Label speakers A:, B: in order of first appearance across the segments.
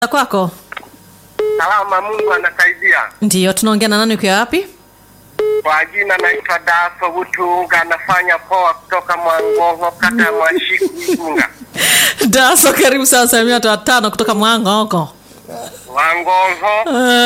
A: kwako?
B: Salama, Mungu anasaidia.
A: Ndiyo, tunaongea na nani ukiwa wapi?
B: Kwa jina naitwa Daso Butunga, nafanya poa kutoka Mwangongo, kata ya Mwashiku, Igunga.
A: Daso, karibu sana, salimia watu watano kutoka Mwangoko.
B: Wangongo,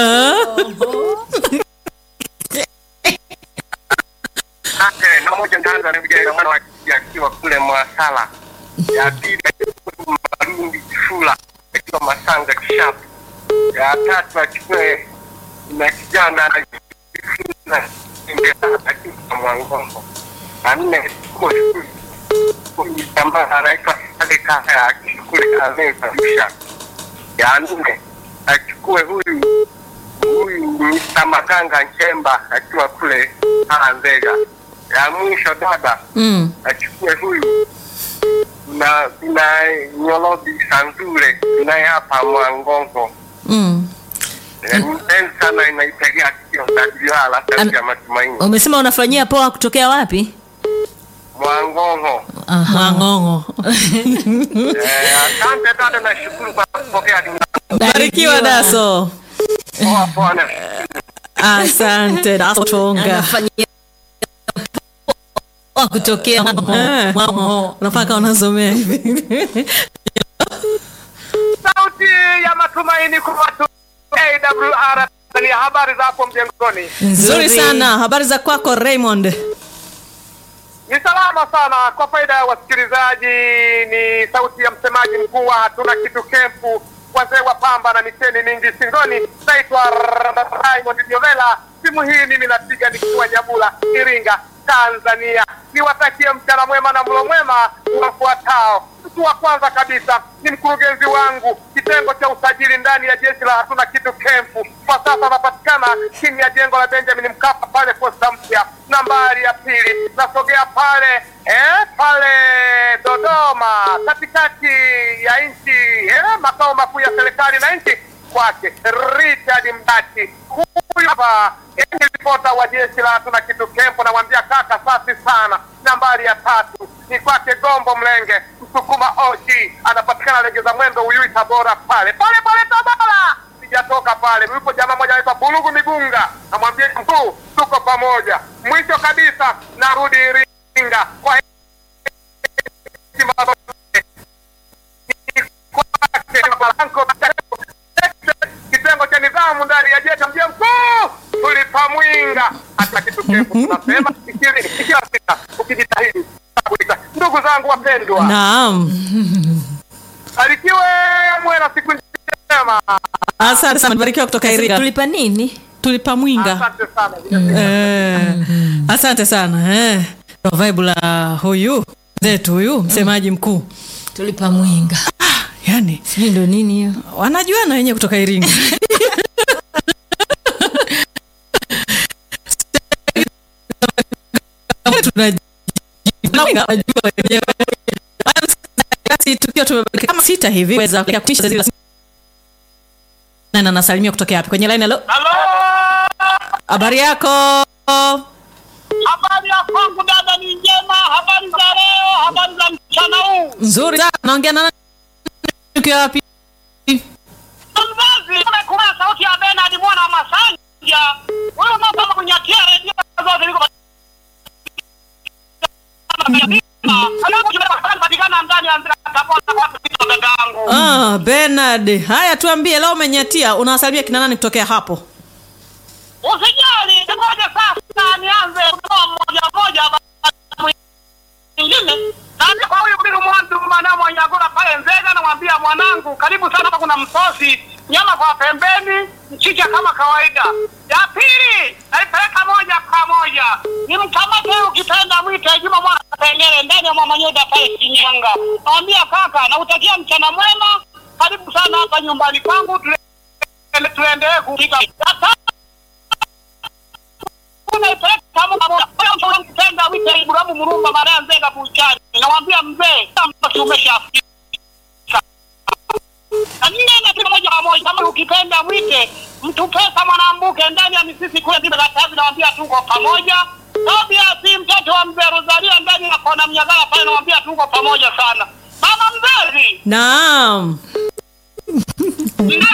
B: ate na moja ndaanza na vijana mwana wa kike akiwa kule Mwasala. Ya pili achukue Marundi Kifula akiwa Masanga Kishapu. Ya tatu achukue na kijana anajifunza akiwa Mwangongo. Na nne achukue huyu jamaa anaitwa Sale Kaya akiwa kule Ameza Arusha. Ya nne achukue huyu huyu Mr. Maganga Nchemba akiwa kule Nzega. Ya mwisho dada
A: Mm.
B: achukue huyu na na Nyolobi Sanzure naye hapa Mwangongo.
A: Mm.
B: Mpenzi sana inaitegea sikio Dajiala sauti ya matumaini.
C: Umesema unafanyia poa kutokea wapi?
B: Mwangongo.
A: Mwang'ong'o.
B: Eh, asante dada, nashukuru kwa kupokea
A: Barikiwa Daso.
B: poa poa na
A: Asante Daso Chonga.
C: Anafanyia poa kutokea
A: Eh, Unafaa kama unasomea hivi.
B: sauti ya matumaini kwa watu AWR ni habari za hapo mjengoni.
A: Nzuri sana. Habari za kwako Raymond?
B: Ni salama sana kwa faida ya wasikilizaji. Ni sauti ya msemaji mkuu wa hatuna kitu kempu, wazee wa pamba na miteni mingi shingoni. Naitwa Raymond Nyovela. Simu hii mimi napiga nikiwa Nyabula, Iringa, Tanzania. Niwatakie mchana mwema na mlo mwema wafuatao. Mtu wa kwanza kabisa ni mkurugenzi wangu kitengo cha usajili ndani ya jeshi la hatuna kitu kempu. Kwa sasa anapatikana chini ya jengo la Benjamin Mkapa pale posta mpya. Nambari ya pili nasogea pale eh, pale Dodoma, katikati ya nchi eh, makao makuu ya serikali na nchi kwake Richard Mbati. Huyu hapa eh, ni ripota wa jeshi la hatuna kitu kempo, namwambia kaka, safi sana. Nambari ya tatu ni kwake Gombo Mlenge Msukuma OG, anapatikana Legeza Mwendo Uyui Tabora, pale pale pale Tabora. Sijatoka pale, yupo jamaa moja anaitwa Bulugu Migunga, namwambia mkuu, tuko pamoja. Mwisho kabisa narudi Iringa kwa heshima zote. Ni kwake kitengo cha nidhamu ndani ya jeshi mjia mkuu tulipamwinga hata kitu kefu tunasema ishirini ikiwa sita ukijitahidi kuita. ndugu zangu wapendwa
A: Naam.
B: alikiwe mwe na siku njema
A: Asante sana. Barikiwa kutoka Iringa.
C: tulipa nini?
A: Tulipa mwinga.
B: asante sana
A: Eh, asante sana eh. Ndo vibe la huyu zetu huyu msemaji mkuu
C: Tulipa mwinga.
A: yani
C: Sijui ndo nini hiyo.
A: wanajuana wenyewe kutoka Iringa Tunajua wenyewe. Basi tukiwa tumebaki kama sita hivi weza kutisha zile na nasalimia kutokea wapi kwenye line hello
B: halo
A: habari yako
B: habari ya kwangu dada ni njema habari za leo habari za mchana huu
A: nzuri sana naongea na nani ukiwa wapi
B: mzazi kuna sauti ya Bernard mwana wa Masanja huyo mama kunyatia redio zote liko patikana ndani ya Tabora kwa dadangu
A: Ah, Bernard. Haya tuambie leo umenyatia unawasalimia kina nani kutokea hapo?
B: Usijali, ngoja sasa nianze kutoa moja moja mwingine. Naanza kwa huyu bibi mwandu maana Mwanyagula pale Nzega, namwambia mwanangu, karibu sana, hapa kuna msosi, nyama kwa pembeni, mchicha kama kawaida. Ya pili naipeleka moja kwa moja, ni mkamate huyu ukipenda mwite Juma mwana Tengere ndani ya Mama Nyoda pale Shinyanga. Namwambia kaka, nakutakia mchana mwema, karibu sana hapa nyumbani kwangu, tule- tuendelee kupika. Ya tatu unaipeleka wite Ibrahimu Murumba Maria Nzega Buchani, namwambia mzee, samaki umeshafika. Na nne na kila moja kwa moja, kama ukipenda mwite mtu pesa Mwanambuke ndani ya misisi kule Kibe Katavi, namwambia tuko pamoja. Tobias mtoto wa mzee Rosalia ndani ya kona Mnyagala pale, namwambia tuko pamoja sana. Mama mzazi,
A: Naam.
D: Ndio